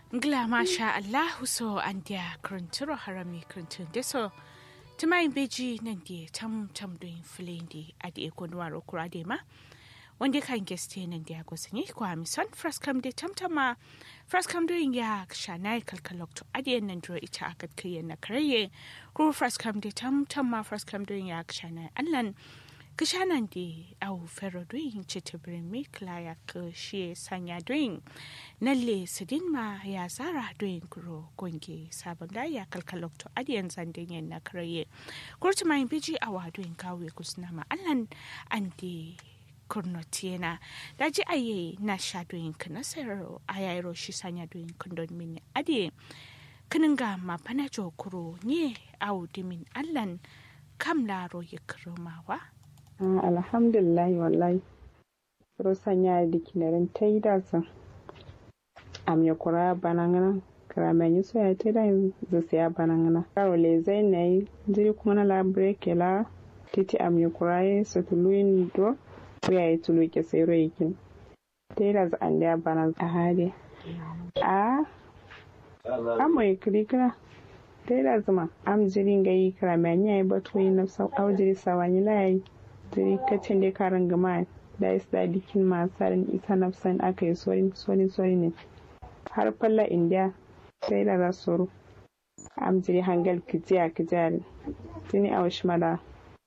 Ngla masha Allahu so an dia kranturo harami krantun deso. Tumai beji nan dia tam tam doin filindi adi ekonwaro kurade ma. Wanda kan geste nan dia gosani kwa mison fraskam de tamtama fraskam doin ya shanai kalkalok to adi nan dro ita akat kiyen na karaye. Kuru fraskam de tamtama fraskam doin ya shanai allan kishanan di au fero doin chete bremi klaya ke shie sanya doin nalle sidin ma ya zara doin kuro gonge sabon da ya kalkalok to adiyan zandin yan na karaye kurti mai biji awa doin kawe kusna ma allan andi kurnotiena daji aye na sha doin kanasero ayayro shi sanya doin kundon mini adi kininga ma panajo kuro nye au dimin allan kam laro ya kiromawa alhamdulillah wallahi rosan ya di kinarin ta yi dasa am ya kura banangana karamen yi soya ta da zu siya banangana karo le zai na yi jiri kuma na labre ke la titi am ya kura yi su tuluyin do ya yi tulu ke sai ro yakin ta yi dasa an da bana a hali a amo ya kiri kira ta yi dasa ma am jirin gayi karamen ya yi batu yi na au jiri sawani la yi jiri kacin da karin gama da is da dikin masarin isa nafsan aka yi sori sori ne har falla indiya sai da za su am jiri hangal kijiya kijiyar tuni a wasu mada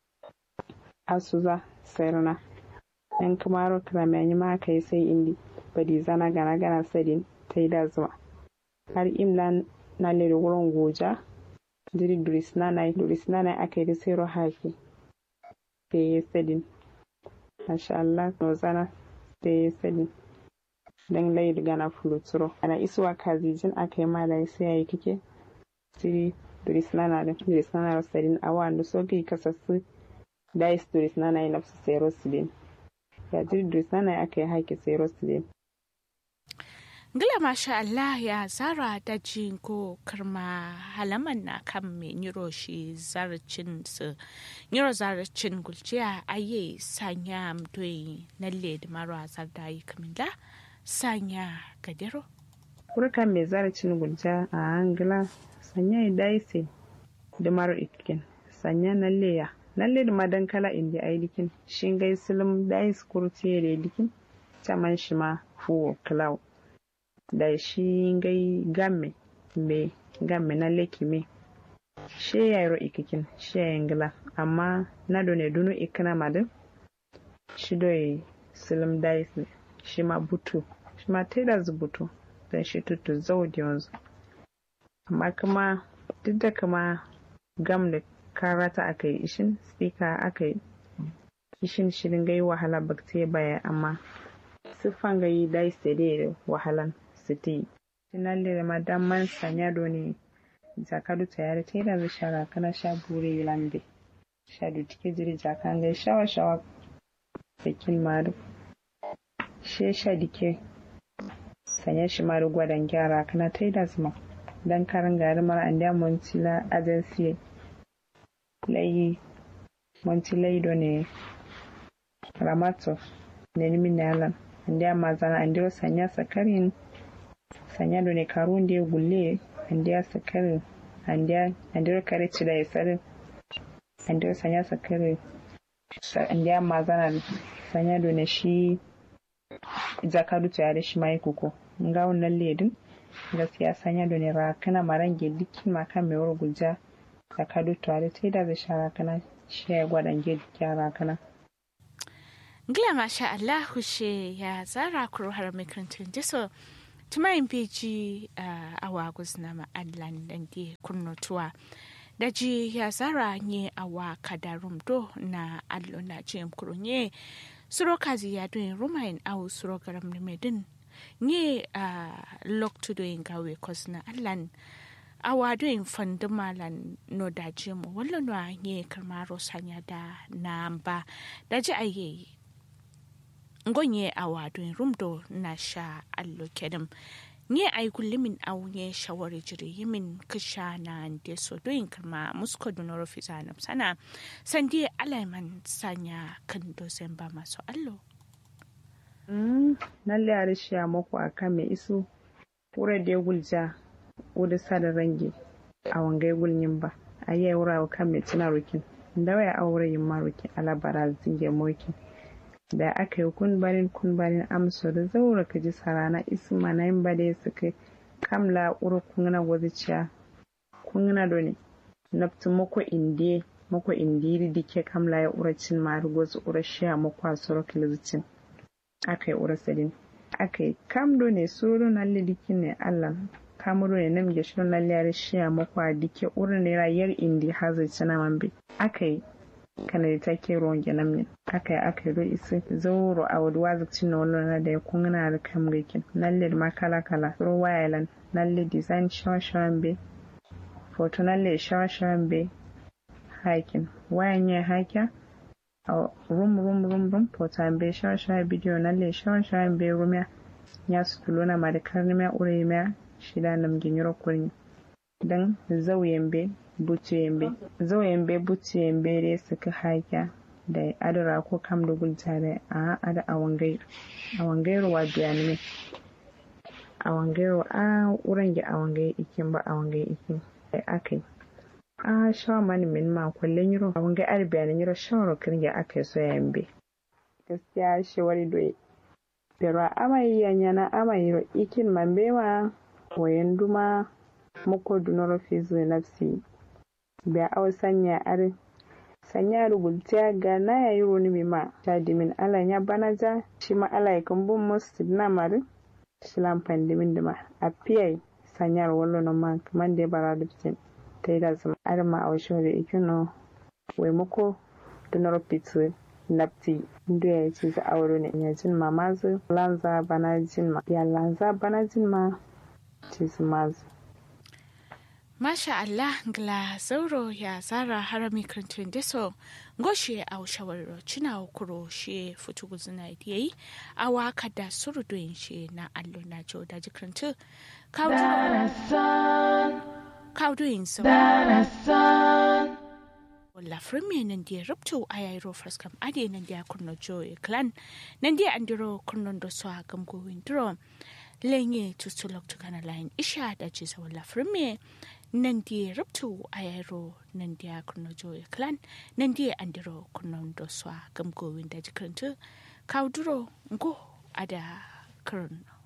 asuza sayarna yan kamaro kiramani ma aka yi sai indi badi zana gana gana sadin ta yi da zuwa har imla na lere wurin goja jiri duris nanai duris nanai aka yi da sayarwa haki da ya sadin masha Allah nozana da ya sadin don layi gana fuluturo ana isuwa kazijin aka yi mala sai ya yi kike siri durisnana da durisnana da sadin a wanda so kai kasassu da is durisnana yi nafsu sai rosidin ya jiri durisnana aka yi haƙi sai rosidin Gila masha Allah ya zara dajin ko karma halaman na kan mai niro shi zarcin su niro zarcin gulciya aye sanya mdoyi na led marwa zarda yi kamila sanya gadero. Kurkan mai zarcin gulciya a angila sanya yi daise da maro ikin sanya na leya na led madan kala indi a dikin shingai silim dais kurciye da dikin caman shi ma fuwo cloud. da shi gai game me game na leki me she ya ro ikikin she ya ngila amma na do ne dunu ikina madin shi do yi silim dais shi ma butu shi ma taida butu don shi tutu zau da yanzu amma kuma duk da kuma gam da karata aka yi ishin speaker aka yi ishin shirin gai wahala bakte baya amma siffan gai dais da wahalan siti tinallire ma damman sanyado ne jakadu tayari tera da shara kana sha bure yulande shadu tike jiri jakange shawa shawa bikin maru she sha dike sanya shi maru gwadan gyara kana taida zuma dan karin gari mara an da montila agency layi montilai do ne ramato ne nimin nalan an da mazana an da sanya sakarin sanyado ne karunde gulle andiya sakare andiya andiya kare cida ya sare andiya sanya sakare andiya mazana sanyado ne shi zakadu ta yare shi mai kuko nga wannan ledin gaskiya sanyado ne ra kana marange dikin makan mai wuri gulja zakadu ta yare ta da shara kana shi ya gwadan ge kyara kana Ngila masha Allah she ya zara kuro har makarantar jiso tumayin beji a wagus na ma'adlan dan di kurnotuwa da ji ya zara nye awa kadarum do na allo na jim kurunye suro kazi ya doin rumain au suro garam na medin nye a loktu doin gawe kos na allan awa doin fandumalan no da jim wallo no nye karmaro sanya da na ba da ji aye ngonye a wadon rumdo na sha allo kedem nye ay kullimin aw nye shawari jiri yimin kisha na nde so doyin karma musko dunoro fizanam sana sandi alaiman sanya kan dozen ba masu allo nalle a rishi a mako a kan mai isu wura da gulja wuda sada range a wangai gulnyin ba a yi wura kan mai tuna rukin da waya aure yin marukin alabara zinge mokin da aka yi kun barin kun barin amsa da zaura ka ji sarana isma na yin bade su kai kamla uru kungna gwaziciya kungna do ne naftu mako indiye mako indiri dike kamla ya ura cin mari gwazi ura shiya mako a soro kilizicin aka yi ura sadin aka yi kam do ne suru na lidikin ne allah kamuru ne nam ge shirin lalle ya shiya mako a dike ura ne rayar indi hazai cina mambe aka yi kana da take ruwan gyanan min aka yi aka yi do isi zauro a wadu wazi cin na na da ya kungna da kam rikin nalle ma kala kala suru wayalan nalle design shawan be foto nalle shawan be hakin wayan ya hakya a rum rum rum rum foto be shawan bidiyo nalle shawan be rumya ya su tulona ma da karnimiya uremiya shida nam ginyoro kurni dan zauyen be butu yembe zo yembe butu yembe dai suka haƙa da adara ko kam da gulta da a ada a wangairu a wangairu wa biya ne a wangairu a wurin ga a wangai ikin ba a wangai ikin da aka yi a shawa mani min ma kullun yiro a wangai ar biya ne yiro shawara kin ga aka yi so yembe gaskiya shi wari doye pero amai yanyana amai yiro ikin mambewa wayan duma muko dunoro fizu nafsi biya aw sanya are sanya rugultiya ga na ya yi roni mi ma ta dimin ala ya bana ja shi ma ala ya kan bun musu na mari shi lampan dimin dima a piyai sanya wallo na ma kaman da bara dubtin ta yi da zama are ma a wasu da ikino wai muko dunoro fitu nafti ndo ya ce za a wuro ne ya jin ma mazu lanza bana jin ma ya lanza bana jin ma ce su mazu Masha Allah ngla zauro ya zara harami krantun deso ngoshe au shawarro china okuro she futu guzuna idiyai awa kada surudoyin she na allo na jo da jikrantu kawdoyin so wala frame nan dia ruptu ayayro fraskam ade nan dia kurno jo e clan nan dia andiro kurno do so gamgo windro lenye tutulok tukana line isha da ce sa wala frame nan die ruptu ayaro nan dia kurno joye clan nan die andiro kurno do swa gamgo winda jikrantu kawduro ngo ada kurno